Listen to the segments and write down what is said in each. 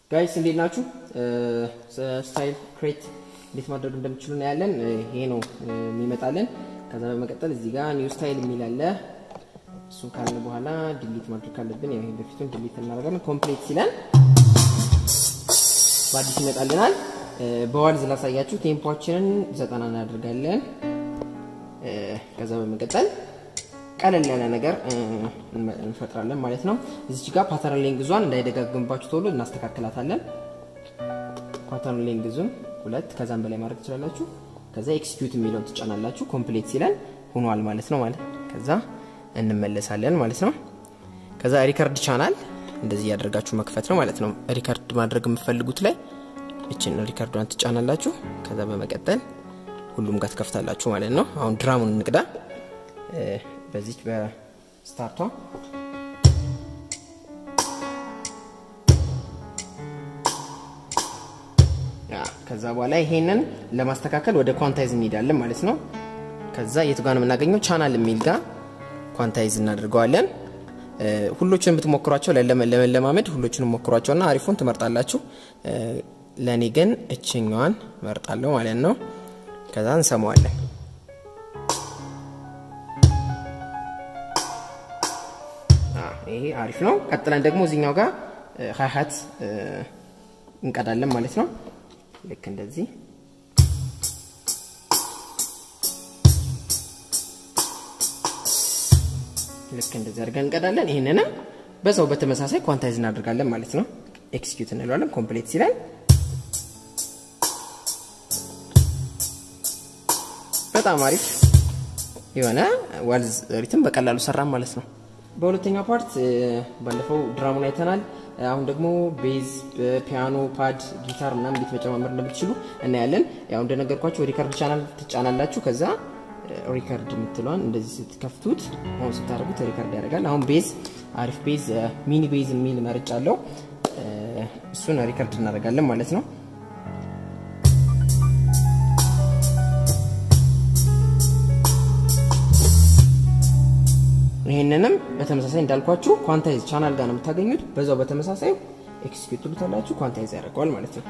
ጋይስ እንዴት ናችሁ? ስታይል ክሬት እንዴት ማድረግ እንደምችሉ እናያለን። ይሄ ነው የሚመጣልን። ከዛ በመቀጠል እዚህ ጋር ኒው ስታይል የሚል አለ። እሱን ካልን በኋላ ዲሊት ማድረግ ካለብን ይሄ በፊቱን ዲሊት እናደርጋለን። ኮምፕሌት ሲለን በአዲስ ይመጣልናል። በዋልዝ ላሳያችሁ። ቴምፖችንን ዘጠና እናደርጋለን። ከዛ በመቀጠል ቀለል ያለ ነገር እንፈጥራለን ማለት ነው። እዚች ጋር ፓተርን ሌንግዟን እንዳይደጋግምባችሁ ቶሎ እናስተካክላታለን። ፓተርን ሌንግዙን ሁለት ከዛም በላይ ማድረግ ትችላላችሁ። ከዛ ኤክስኪዩት የሚለውን ትጫናላችሁ። ኮምፕሌት ሲለን ሆኗል ማለት ነው ማለት ከዛ እንመለሳለን ማለት ነው። ከዛ ሪከርድ ቻናል እንደዚህ ያደርጋችሁ መክፈት ነው ማለት ነው። ሪከርድ ማድረግ የምትፈልጉት ላይ እችን ሪከርዷን ትጫናላችሁ። ከዛ በመቀጠል ሁሉም ጋር ትከፍታላችሁ ማለት ነው። አሁን ድራሙን እንቅዳ በዚች በስታርቷ ከዛ በኋላ ይሄንን ለማስተካከል ወደ ኳንታይዝ እንሄዳለን ማለት ነው። ከዛ የቱ ጋር ነው የምናገኘው? ቻናል የሚል ጋር ኳንታይዝ እናደርገዋለን። ሁሎችን ብትሞክሯቸው ለመለማመድ ሁሎችንም ሞክሯቸውና አሪፉን ትመርጣላችሁ። ለእኔ ግን እችኛዋን መርጣለሁ ማለት ነው። ከዛ እንሰማዋለን። ይሄ አሪፍ ነው። ቀጥለን ደግሞ እዚኛው ጋር ሀይሀት እንቀዳለን ማለት ነው። ልክ እንደዚህ ልክ እንደዚህ አድርገን እንቀዳለን። ይህንንም በዛው በተመሳሳይ ኳንታይዝ እናደርጋለን ማለት ነው። ኤክስኪዩት እንለዋለን። ኮምፕሌት ሲላል በጣም አሪፍ የሆነ ዋልዝ ሪትም በቀላሉ ሰራም ማለት ነው። በሁለተኛው ፓርት ባለፈው ድራሙን አይተናል። አሁን ደግሞ ቤዝ፣ ፒያኖ፣ ፓድ፣ ጊታር ምናምን እንዴት መጨማመር እንደምትችሉ እናያለን። ያው እንደነገርኳችሁ ሪከርድ ቻናል ትጫናላችሁ። ከዛ ሪከርድ የምትለዋን እንደዚህ ስትከፍቱት አሁን ስታደርጉት ሪከርድ ያደርጋል። አሁን ቤዝ አሪፍ ቤዝ ሚኒ ቤዝ የሚል መርጫ አለው። እሱን ሪከርድ እናደርጋለን ማለት ነው። ይህንንም በተመሳሳይ እንዳልኳችሁ ኳንታይዝ ቻናል ጋር ነው የምታገኙት። በዛው በተመሳሳይ ኤክስኪዩት ትሉታላችሁ፣ ኳንታይዝ ያደርገዋል ማለት ነው።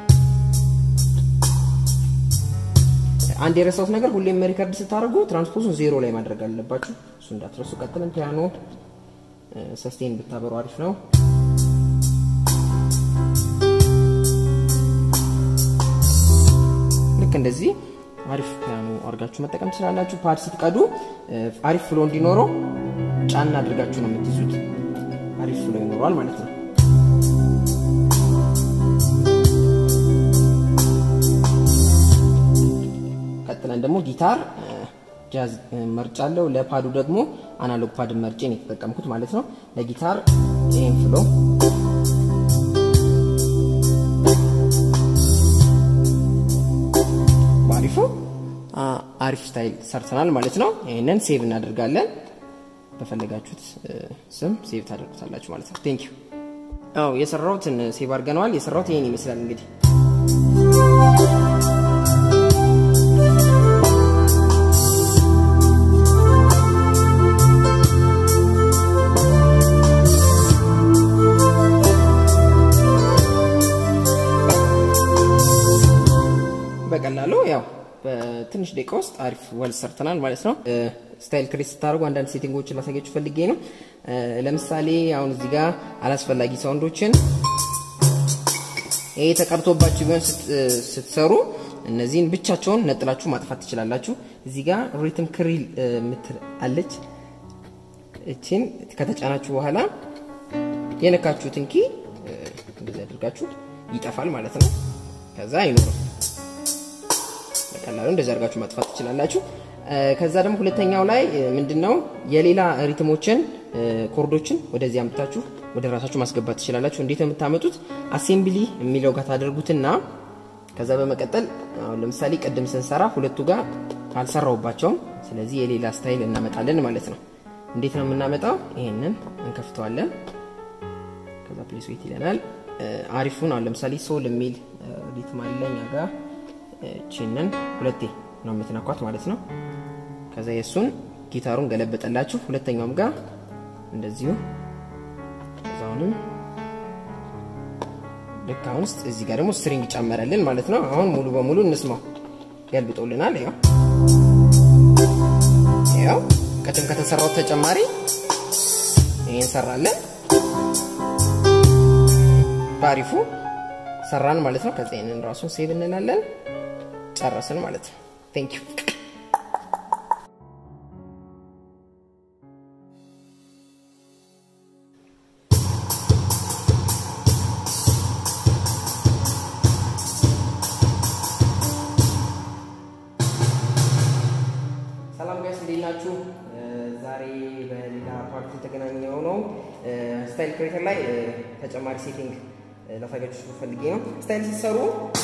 አንድ የረሳሁት ነገር ሁሌም ሪከርድ ስታደርጉ ትራንስፖዙን ዜሮ ላይ ማድረግ አለባችሁ። እሱ እንዳትረሱ። ቀጥለን ፒያኖ ሰስቴን ብታበሩ አሪፍ ነው። ልክ እንደዚህ አሪፍ ፒያኖ አድርጋችሁ መጠቀም ትችላላችሁ። ፓድ ስትቀዱ አሪፍ ፍሎ እንዲኖረው ጫና አድርጋችሁ ነው የምትይዙት። አሪፍ ፍሎ ይኖረዋል ማለት ነው። ቀጥለን ደግሞ ጊታር ጃዝ መርጫለሁ። ለፓዱ ደግሞ አናሎግ ፓድ መርጬን የተጠቀምኩት ማለት ነው። ለጊታር ይህን ፍሎ በአሪፉ አሪፍ ስታይል ሰርተናል ማለት ነው። ይህንን ሴቭ እናደርጋለን። በፈለጋችሁት ስም ሴቭ ታደርጉታላችሁ ማለት ነው። ቴንክ ዩ። አዎ የሰራሁትን ሴቭ አድርገነዋል። የሰራሁት ይህን ይመስላል እንግዲህ በቀላሉ ያው በትንሽ ደቂቃ ውስጥ አሪፍ ወል ሰርተናል ማለት ነው። ስታይል ክሬት ስታደርጉ አንዳንድ ሴቲንጎችን ላሳያችሁ ፈልጌ ነው። ለምሳሌ አሁን እዚህ ጋር አላስፈላጊ ሳውንዶችን ይሄ ተቀርቶባችሁ ቢሆን ስትሰሩ እነዚህን ብቻቸውን ነጥላችሁ ማጥፋት ትችላላችሁ። እዚህ ጋር ሪትም ክሪል ምትል አለች። እችን ከተጫናችሁ በኋላ የነካችሁትን ኪ እንደዚህ አድርጋችሁ ይጠፋል ማለት ነው። ከዛ አይኖርም። በቀላሉ እንደዚህ አድርጋችሁ ማጥፋት ትችላላችሁ። ከዛ ደግሞ ሁለተኛው ላይ ምንድነው የሌላ ሪትሞችን ኮርዶችን ወደዚህ አምጥታችሁ ወደ ራሳችሁ ማስገባት ትችላላችሁ። እንዴት ነው የምታመጡት? አሴምብሊ የሚለው ጋር ታደርጉትና ከዛ በመቀጠል አሁን ለምሳሌ ቅድም ስንሰራ ሁለቱ ጋር አልሰራውባቸውም። ስለዚህ የሌላ ስታይል እናመጣለን ማለት ነው። እንዴት ነው የምናመጣው? ይሄንን እንከፍተዋለን። ከዛ ፕሌስ ዌት ይለናል። አሪፉን አሁን ለምሳሌ ሶል የሚል ሪትም አለ እኛ ጋር ቺንን ሁለቴ ነው የምትነኳት ማለት ነው። ከዛ የእሱን ጊታሩን ገለበጠላችሁ። ሁለተኛውም ጋር እንደዚሁ ከዛውንም ልክ አሁን ውስጥ እዚህ ጋር ደግሞ ስትሪንግ ጨመረልን ማለት ነው። አሁን ሙሉ በሙሉ እንስማው። ገልብጦልናል። ያው ያው ቅድም ከተሰራው ተጨማሪ ይሄን ሰራለን። ባሪፉ ሰራን ማለት ነው። ከዛ ይሄንን ራሱን ሴቭ እንላለን። ጨረስን ማለት ነው። ቴንክ ዩ ሰላም ጋይስ እንዴት ናችሁ? ዛሬ በሌላ ፓርቲ ተገናኘው ነው። ስታይል ክሬተር ላይ ተጨማሪ ሴቲንግ ላሳያችሁ ፈልጌ ነው። ስታይል ሲሰሩ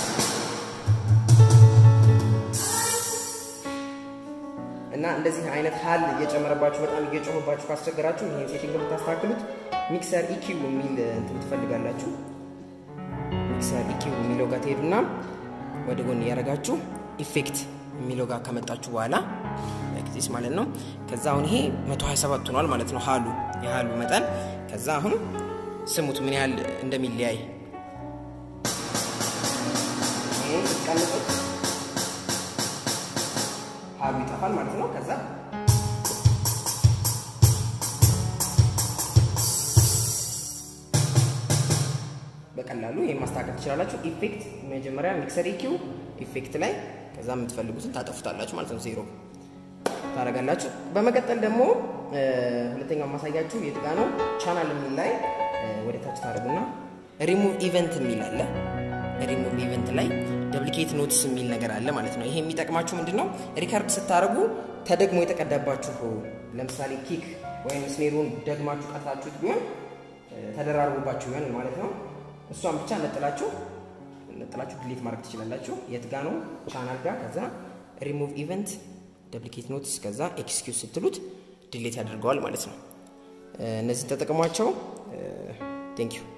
እና እንደዚህ አይነት ሀል እየጨመረባችሁ በጣም እየጮህባችሁ ካስቸገራችሁ ይህን ሴቲንግ የምታስተካክሉት ሚክሰር ኢኪው የሚል እንትን ትፈልጋላችሁ። ሚክሰር ኢኪው የሚለው ጋር ትሄዱና ወደ ጎን እያደረጋችሁ ኢፌክት የሚለው ጋር ከመጣችሁ በኋላ ጊዜስ ማለት ነው። ከዛ አሁን ይሄ 127 ሆኗል ማለት ነው ሀሉ የሀሉ መጠን። ከዛ አሁን ስሙት ምን ያህል እንደሚለያይ ይሄን ስትቀንጡት ሀሉ ይጠፋል ማለት ነው። ከዛ በቀላሉ ይሄን ማስተካከል ትችላላችሁ። ኢፌክት መጀመሪያ ሚክሰር ኢኪው ኢፌክት ላይ ከዛ የምትፈልጉትን ታጠፉታላችሁ ማለት ነው ዜሮ ታደርጋላችሁ። በመቀጠል ደግሞ ሁለተኛው ማሳያችሁ የት ጋ ነው? ቻናል የሚል ላይ ወደ ታች ታደርጉና ሪሙቭ ኢቨንት የሚል አለ። ሪሙቭ ኢቨንት ላይ ደብሊኬት ኖትስ የሚል ነገር አለ ማለት ነው። ይሄ የሚጠቅማችሁ ምንድን ነው? ሪከርድ ስታደርጉ ተደግሞ የተቀዳባችሁ ለምሳሌ ኪክ ወይም ስኔሩን ደግማችሁ ቀርታችሁት ቢሆን ተደራርቦባችሁ ቢሆን ማለት ነው። እሷን ብቻ ነጥላችሁ ነጥላችሁ ድሌት ማድረግ ትችላላችሁ። የት ጋ ነው? ቻናል ጋር ከዛ ሪሙቭ ኢቨንት ደፕሊኬት ኖትስ ከዛ ኤክስኪዩዝ ስትሉት ዲሌት ያደርገዋል ማለት ነው። እነዚህን ተጠቅሟቸው። ቴንክ ዩ